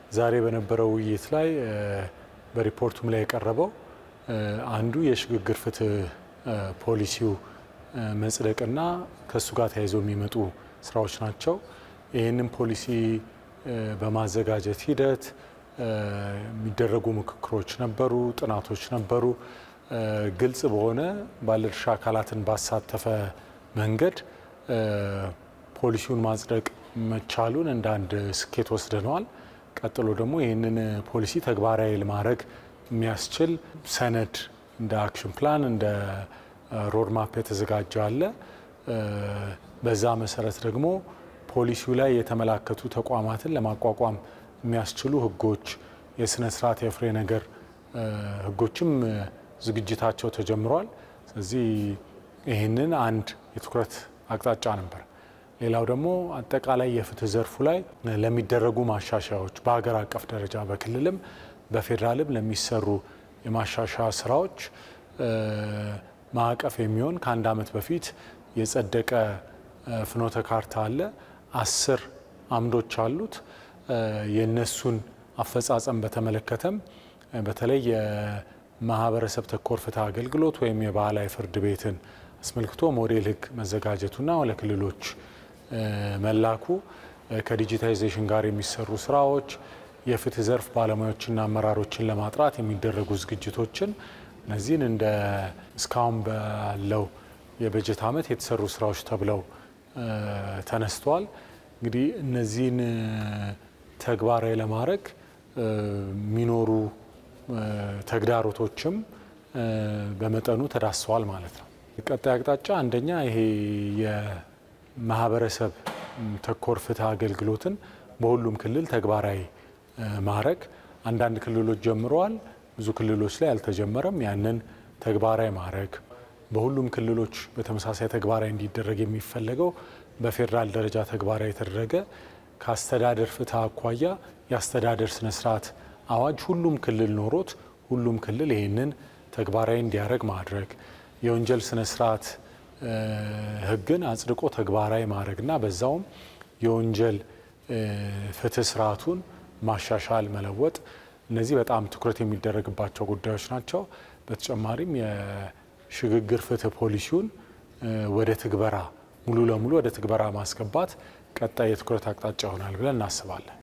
ዛሬ በነበረው ውይይት ላይ በሪፖርቱም ላይ የቀረበው አንዱ የሽግግር ፍትህ ፖሊሲው መጽደቅና ከእሱ ጋር ተያይዘው የሚመጡ ስራዎች ናቸው። ይህንን ፖሊሲ በማዘጋጀት ሂደት የሚደረጉ ምክክሮች ነበሩ፣ ጥናቶች ነበሩ። ግልጽ በሆነ ባለድርሻ አካላትን ባሳተፈ መንገድ ፖሊሲውን ማጽደቅ መቻሉን እንደ አንድ ስኬት ወስደነዋል። ቀጥሎ ደግሞ ይህንን ፖሊሲ ተግባራዊ ለማድረግ የሚያስችል ሰነድ እንደ አክሽን ፕላን እንደ ሮድማፕ የተዘጋጀ አለ። በዛ መሰረት ደግሞ ፖሊሲው ላይ የተመላከቱ ተቋማትን ለማቋቋም የሚያስችሉ ህጎች፣ የስነ ስርዓት የፍሬ ነገር ህጎችም ዝግጅታቸው ተጀምሯል። ስለዚህ ይህንን አንድ የትኩረት አቅጣጫ ነበር። ሌላው ደግሞ አጠቃላይ የፍትህ ዘርፉ ላይ ለሚደረጉ ማሻሻያዎች በሀገር አቀፍ ደረጃ በክልልም በፌዴራልም ለሚሰሩ የማሻሻያ ስራዎች ማዕቀፍ የሚሆን ከአንድ ዓመት በፊት የጸደቀ ፍኖተ ካርታ አለ። አስር አምዶች አሉት። የእነሱን አፈጻጸም በተመለከተም በተለይ የማህበረሰብ ተኮር ፍትህ አገልግሎት ወይም የባህላዊ ፍርድ ቤትን አስመልክቶ ሞዴል ህግ መዘጋጀቱና ለክልሎች መላኩ ከዲጂታይዜሽን ጋር የሚሰሩ ስራዎች የፍትህ ዘርፍ ባለሙያዎችና አመራሮችን ለማጥራት የሚደረጉ ዝግጅቶችን እነዚህን እንደ እስካሁን ባለው የበጀት ዓመት የተሰሩ ስራዎች ተብለው ተነስተዋል። እንግዲህ እነዚህን ተግባራዊ ለማድረግ የሚኖሩ ተግዳሮቶችም በመጠኑ ተዳስሰዋል ማለት ነው። ቀጣይ አቅጣጫ አንደኛ ይሄ የማህበረሰብ ተኮር ፍትህ አገልግሎትን በሁሉም ክልል ተግባራዊ ማድረግ አንዳንድ ክልሎች ጀምረዋል፣ ብዙ ክልሎች ላይ አልተጀመረም። ያንን ተግባራዊ ማድረግ በሁሉም ክልሎች በተመሳሳይ ተግባራዊ እንዲደረግ የሚፈለገው በፌዴራል ደረጃ ተግባራዊ የተደረገ ከአስተዳደር ፍትህ አኳያ የአስተዳደር ስነስርዓት አዋጅ ሁሉም ክልል ኖሮት ሁሉም ክልል ይህንን ተግባራዊ እንዲያደርግ ማድረግ የወንጀል ስነስርዓት ህግን አጽድቆ ተግባራዊ ማድረግና በዛውም የወንጀል ፍትህ ስርዓቱን ማሻሻል፣ መለወጥ እነዚህ በጣም ትኩረት የሚደረግባቸው ጉዳዮች ናቸው። በተጨማሪም የሽግግር ፍትህ ፖሊሲውን ወደ ትግበራ ሙሉ ለሙሉ ወደ ትግበራ ማስገባት ቀጣይ የትኩረት አቅጣጫ ይሆናል ብለን እናስባለን።